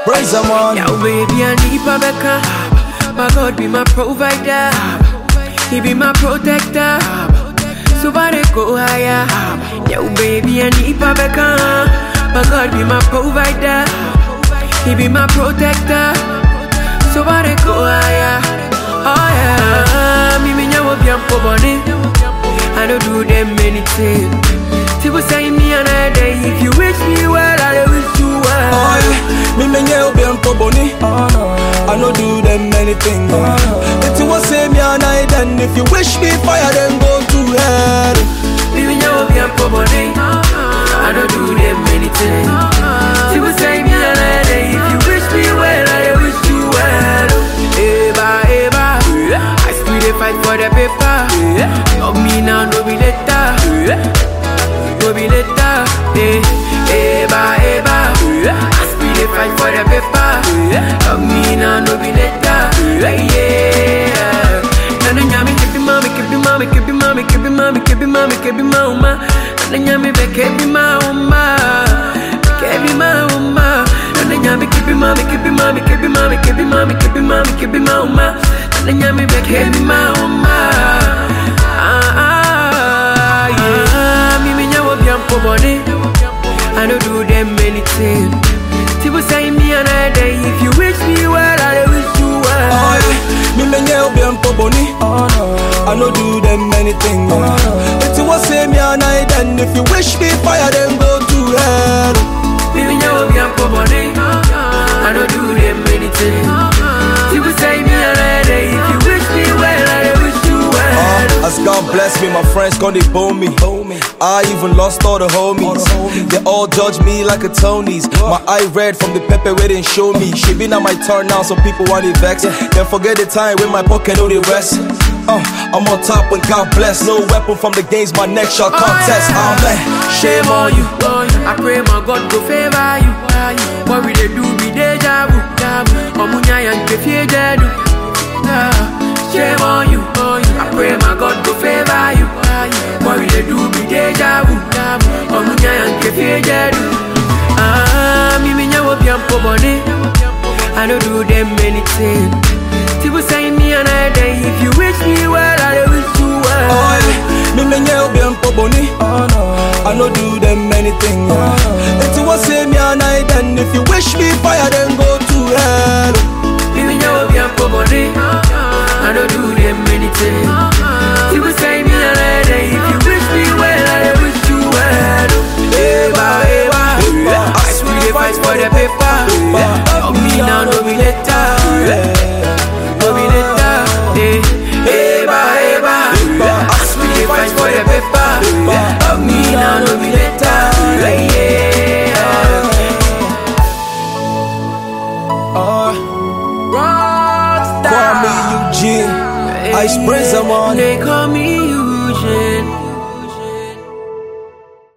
praise the man. Yo, baby, I need Rebecca. My God be my provider. He be my protector. So far they go higher. Yo, baby, I need Rebecca. My God be my provider. He be my protector. So far they go higher. Oh yeah. Me me nyawo bi ampo boni. I don't do them anything. People say me another day. If you wish me well, I wish you well. Oh, yeah. Me me nye obi anko boni. I no do them anything. If you want say me a night, then if you wish me fire, then go to hell. Living your be a body. I don't do them anything. She would say me a lady. If you wish me well, I wish you well. Eva, Eva. I still dey fight for the paper. Love me now, no be later. No be later. Eh, Eva, Eva. I still dey fight for the paper. Love me now, no be later. Yeah. Nana nyami kebi mami kebi mami kebi mami kebi mami kebi mami kebi mauma Nana nyami be kebi mauma kebi mauma Nana nyami kebi mami kebi mami kebi mami kebi mami kebi mami kebi mauma Nana nyami be kebi mauma Ah ah yeah Mimi nyawo biampo boni I don't do them anything People say me another day If you wish me well, I wish you well Oh, yeah. Me me nye obi anko boni. I no do them anything. If you want say me a night, then if you wish me fire, then go to hell. Living your be a body. I don't do them anything. People say me a lady. If you wish me well, I wish you well. Uh, as God bless me, my friends gonna bone me. I even lost all the homies. They all judge me like a Tony's. My eye red from the pepper where they show me. She been on my turn now, so people want it vex. Then forget the time when my pocket know the rest. Uh, I'm on top when God bless. No weapon from the games, my neck shall contest. Amen. Shame on you. I pray my God go favor you. What we they do be deja vu. Omunya yang kefie jadu. Shame on you. I pray my God go favor you. What we they do be deja vu. Omunya yang kefie jadu. Ah, me me nyawo bi ampo boni. I don't do them anything. People say me another day. If you wish me well, I wish you well. Oh, yeah. Me me nye obi anko boni. I no do them anything. If you want say me a night, then if you wish me fire, then go to hell. Living your be a body. I don't do them anything. People say me a lady. If you wish me well, I wish you well. Eva, Eva. I swear they fight for the paper. Love me now, no be later. No be later. Eh, Eva, Eva. I swear they fight for the paper. Love me now, no be later. Yeah. Uh, Rockstar. Kwame Eugene, Ice Prince, I'm on. They call me